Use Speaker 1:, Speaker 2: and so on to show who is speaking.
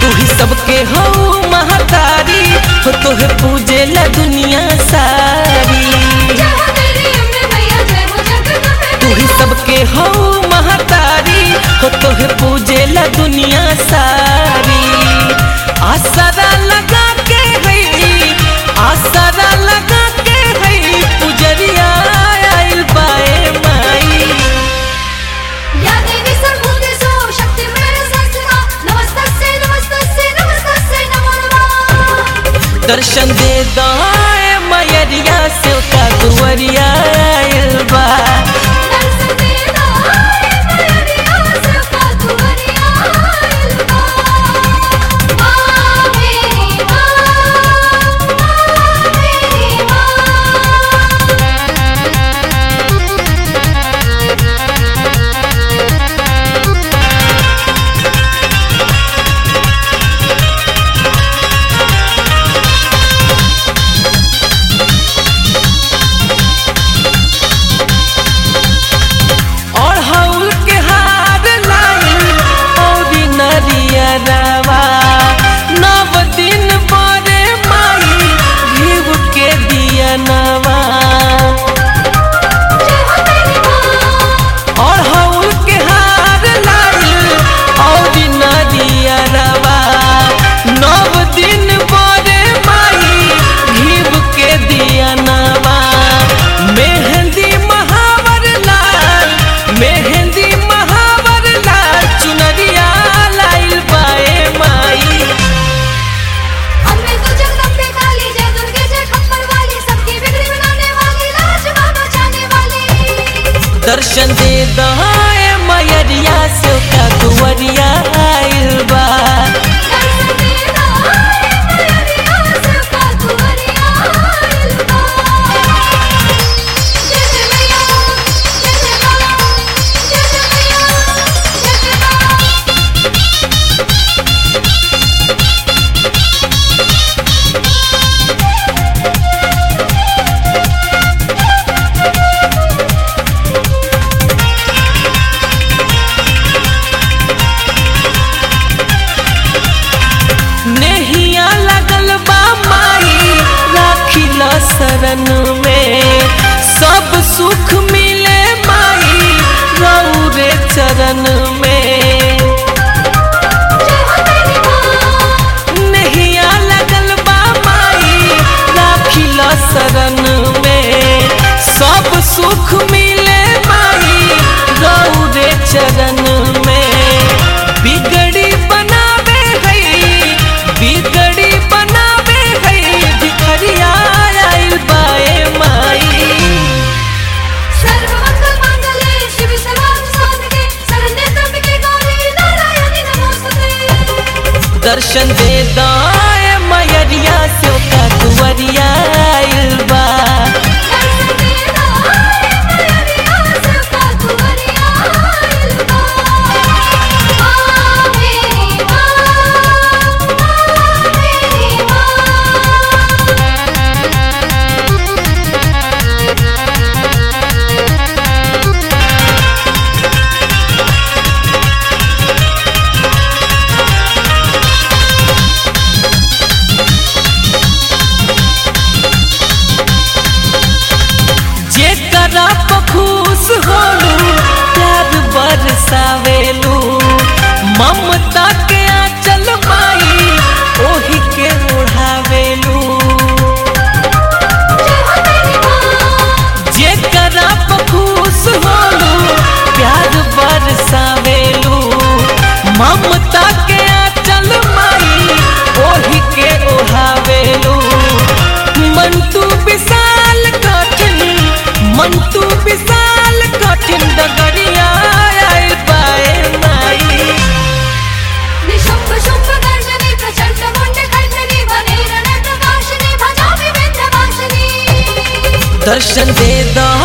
Speaker 1: ही सबके हो महतारी हो तोहे पूजे ला दुनिया सारी
Speaker 2: जय हो तेरी अम्बे मैया जय हो जगदम्बे
Speaker 1: तू ही
Speaker 2: मैया
Speaker 1: सबके हो महतारी हो तोहे पूजे ला दुनिया सारी आसरा लगा के है आसरा लगा के है पुजरिया आइल बाए माई
Speaker 2: या देवी सर्वभूतेषु शक्तिर्मेव संस्थिता नमस्तस्यै नमस्तस्यै नमस्तस्यै नमो नमः
Speaker 1: दर्शन दे दाए मयरिया से का दुवरिया आइल बा
Speaker 2: दर्शन दे दाए मैया सबका दुआरिया आइल बा माँ मेरी माँ माँ मेरी माँ
Speaker 1: और हौल के हार लाइल औरी नरिया रवा नव दिन बरे माई घीव के दिया नवा
Speaker 2: जय हो तेरी माँ
Speaker 1: और हौल के हार लाइल औरी नरिया रवा नव दिन बरे माई घीव के दिया नवा मेहंदी महावर लाल मेहंदी महावर लाल चुनरिया लाइल बाए माई
Speaker 2: अम्बे तू जगदम्बे काली जय दुर्गे जय खप्पर वाली सबकी बिगड़ी बनाने वाली लाज बचाने वाली
Speaker 1: दर्शन दे दहाए मयरिया से का दुवरिया आइल बा
Speaker 2: दर्शन दे दाए मैया सबका दुआरिया आइल बा जय जय मैया जय जय माँ जय जय मैया जय जय माँ
Speaker 1: नेहिया लगल बा माई राखिल शरण में सब सुख मिले माई रौरे चरण में
Speaker 2: जय हो तेरी माँ
Speaker 1: नहिया लगल बा माई राखिल शरण में सब सुख मिले माई रौरे चरण में बिगड़ी बनावे है बिगड़ी बनावे है भिखरिया आइल बाए माई
Speaker 2: सर्वमंगल मांगल्ये शिव सर्वार्थ साधके शरण्ये त्र्यंबके गौरी नारायणी नमोस्तुते
Speaker 1: दर्शन दे दाए मयरिया से का दुवरिया आइल बा
Speaker 2: दर्शन दे दाए मैया सबका दुआरिया आइल बा माँ मेरी माँ माँ मेरी माँ
Speaker 1: जेकरा पखुश होलू प्यार बरसावेलू ममता के आंचल माई ओही के ओढ़ावेलू
Speaker 2: जय हो तेरी माँ
Speaker 1: जेकरा पखुश होलू प्यार बरसावेलू ममता के आंचल माई ओही के ओढ़ावेलू मंटू विशाल कठिन मंटू विशाल कठिन डगरिया आइल बाए माई
Speaker 2: निशुम्भ शुम्भ गर्जनी प्रचंड मुंड खंडनी बने रण प्रकाशनी भजामि विंध्यवासिनी
Speaker 1: दर्शन दे दो